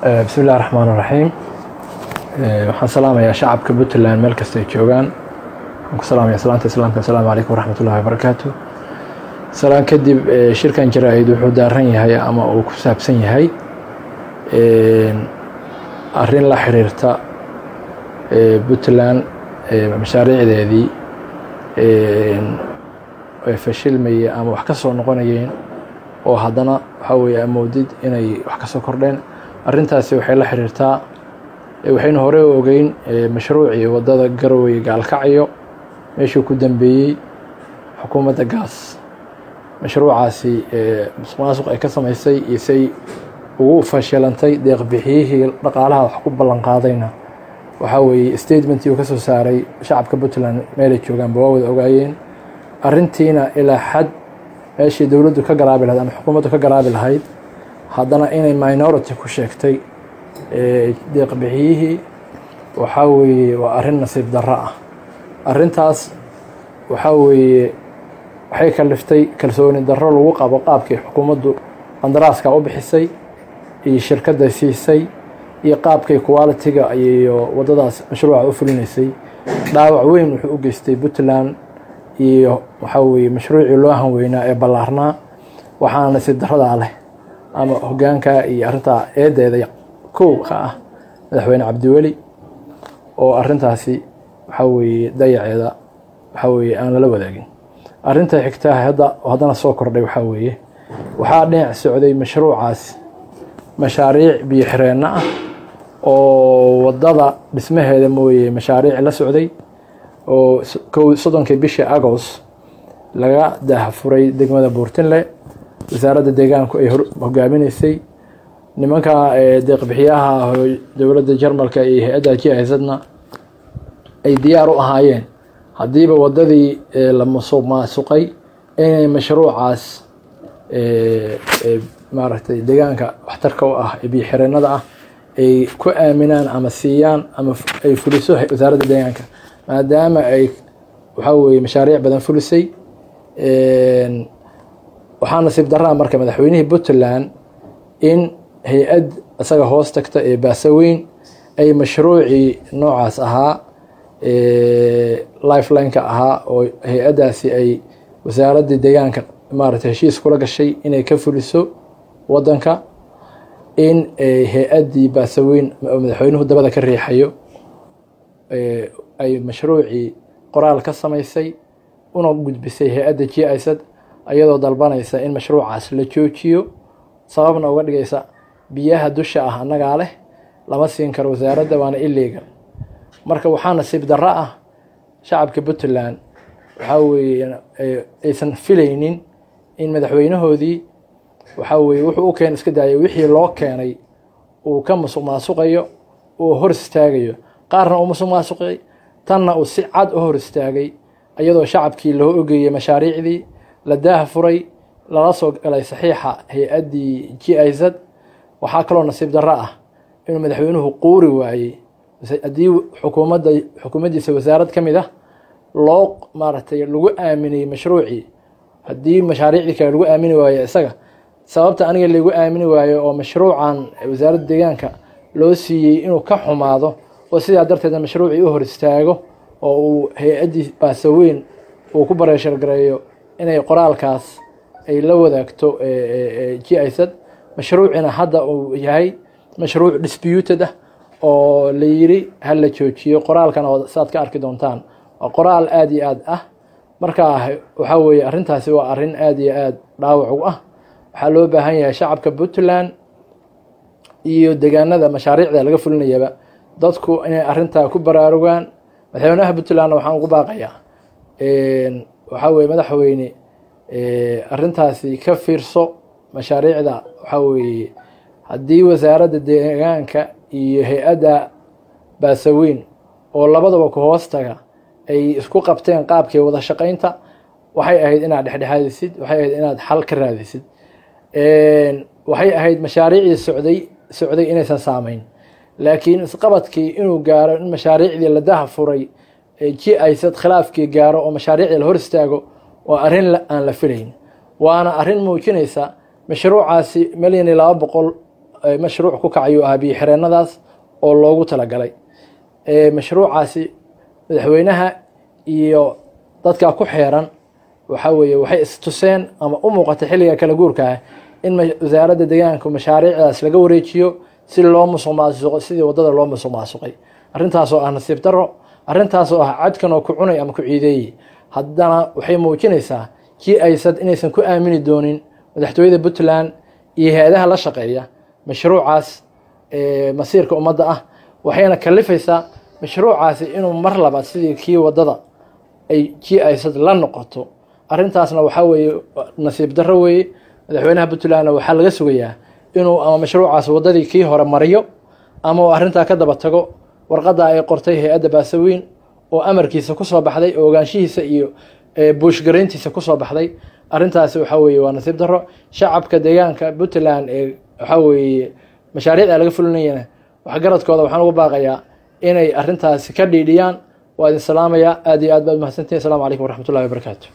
bismi illahi raxmaan raxiim waxaan salaamayaa shacabka puntland meel kasta ay joogaan waxaan ku salaamaya salaanta islaamka asalaamu calaykum waraxmat ullahi wabarakaatu salaan kadib shirkan jaraa-id wuxuu daaran yahay ama uu ku saabsan yahay arrin la xiriirta puntland mashaariicdeedii ay fashilmayeen ama wax ka soo noqonayeen oo haddana waxaa weeye amoodid inay wax ka soo kordheen arrintaasi waxay la xiriirtaa waxaynu horey u ogeyn mashruucii waddada garowe gaalkacyo meeshuu ku dambeeyey xukuumadda gaas mashruucaasi musuq maasuq ay ka samaysay iyo say ugu fashilantay deeqbixiyihii dhaqaalaha wax ku ballan qaadayna waxaa weeye statementii uu ka soo saaray shacabka puntland meelay joogaanba waa wada ogaayeen arrintiina ilaa xad meeshii dowladdu ka garaabi lahayd ama xukuumaddu ka garaabi lahayd haddana inay minority ku sheegtay deeqbixiyihii waxaa weeye waa arrin nasiib darro ah arrintaas waxaa weeye waxay kaliftay kalsooni darro lagu qabo qaabkii xukuumaddu qandaraaska u bixisay iyo shirkadda siisay iyo qaabkay qualitiga iyo waddadaas mashruuca u fulinaysay dhaawac weyn wuxuu u geystay puntland iyo waxaa weeye mashruucii loo hanweynaa ee ballaarnaa waxaana nasiib darradaa leh ama hoggaanka iyo arrintaa eedeeda kow ka ah madaxweyne cabdiweli oo arrintaasi waxaa weeye dayaceeda waxaa weeye aan lala wadaagin arrinta xigtaa hadda haddana soo kordhay waxaa weeye waxaa dhinac socday mashruucaas mashaariic biyo xireenno ah oo waddada dhismaheeda mooye mashaariic la socday oo kow soddonkii bishii agost laga daahfuray degmada buurtinle wasaaradda deegaanku ay hogaaminaysay nimanka deeqbixiyaha dowladda jarmalka iyo hay-adda jihasadna ay diyaar u ahaayeen haddiiba waddadii la musuq maasuqay inay mashruucaas maaragtay deegaanka waxtarka u ah ee biyoxireennada ah ay ku aaminaan ama siiyaan ama ay fuliso wasaaradda deegaanka maadaama ay waxaa weeye mashaariic badan fulisay waxaa nasiib daraa marka madaxweynihii puntland in hay-ad isaga hoos tagta ee baasaweyn ay mashruucii noocaas ahaa lifelineka ahaa oo hay-addaasi ay wasaaraddii deegaanka maaragtay heshiis kula gashay inay ka fuliso waddanka in hay-addii baasaweyn oo madaxweynuhu dabada ka riixayo ay mashruucii qoraal ka samaysay una gudbisay hay-adda g isad ayadoo dalbanaysa in mashruucaas la joojiyo sababna uga dhigaysa biyaha dusha ah annagaa leh lama siin karo wasaaradda waana illegal marka waxaa nasiib darro ah shacabka puntland waxaa weeye aysan filaynin in madaxweynahoodii waxaa weeye wuxuu u keen iska daayay wixii loo keenay uu ka musuq maasuqayo uu hor istaagayo qaarna uu musuq maasuqay tanna uu si cad u hor istaagay iyadoo shacabkii loo ogeeyey mashaariicdii la daah furay lala soo galay saxiixa hay-addii g isad waxaa kaloo nasiib darro ah inuu madaxweynuhu quuri waayey haddii xukuumadda xukuumaddiisa wasaarad ka mid ah loo maaragtay lagu aaminay mashruucii haddii mashaariicdii kale lagu aamini waayo isaga sababta aniga lagu aamini waayo oo mashruucan wasaaradda deegaanka loo siiyey inuu ka xumaado oo sidaa darteedna mashruucii u hor istaago oo uu hay-addii baasaweyn uu ku bareeshargareeyo inay qoraalkaas ay la wadaagto g isad mashruucina hadda uu yahay mashruuc disputed ah oo la yiri ha la joojiyo qoraalkan oo saad ka arki doontaan waa qoraal aada iyo aad ah marka waxaa weeye arrintaasi waa arrin aada iyo aada dhaawac u ah waxaa loo baahan yahay shacabka puntland iyo deegaanada mashaariicda laga fulinayaba dadku inay arrintaa ku baraarugaan madaxweynaha puntlandna waxaan ugu baaqayaa waxaa weye madaxweyne arrintaasi ka fiirso mashaariicda waxaa weeye haddii wasaaradda deegaanka iyo hay-adda baasaweyn oo labadaba ku hoos taga ay isku qabteen qaabkii wada shaqaynta waxay ahayd inaad dhexdhexaadisid waxay ahayd inaad xal ka raadisid waxay ahayd mashaariicdii socday socday inaysan saamayn laakiin isqabadkii inuu gaaro in mashaariicdii la daha furay ji aysad khilaafkii gaaro oo mashaariicdii la hor istaago waa arrin aan la filayn waana arrin muujinaysa mashruucaasi milyan iyo laba boqol mashruuc ku kacayu ahaa biyo xireenadaas oo loogu talagalay mashruucaasi madaxweynaha iyo dadka ku xeeran waxaa weeye waxay istuseen ama u muuqatay xilliga kala guurka ah in wasaaradda deegaanka mashaariicdaas laga wareejiyo si loo musuq maasuqo sidii wadada loo musuq maasuqay arrintaasoo ah nasiib daro arrintaasoo ah cadkan oo ku cunay ama ku ciideeyey haddana waxay muujinaysaa kii aysad inaysan ku aamini doonin madaxtooyada puntland iyo hay-adaha la shaqeeya mashruucaas masiirka ummadda ah waxayna kalifaysaa mashruucaasi inuu mar labaad sidii kii wadada ay kii aysad la noqoto arrintaasna waxaa weeye nasiib darro weeye madaxweynaha puntlandna waxaa laga sugayaa inuu ama mashruucaas waddadii kii hore mariyo ama uu arrintaa ka daba tago warqadda ay qortay hay-adda baasaweyn oo amarkiisa kusoo baxday oo ogaanshihiisa iyo buushgarayntiisa kusoo baxday arrintaasi waxaa weeye waa nasiib darro shacabka deegaanka puntland ee waxaa weeye mashaariicda laga fulinayana waxgaradkooda waxaan ugu baaqayaa inay arrintaasi ka dhiidhiyaan waa idin salaamayaa aad iyo aad baad mahadsantihin asalaamu calaykum waraxmat ullahi wabarakaatu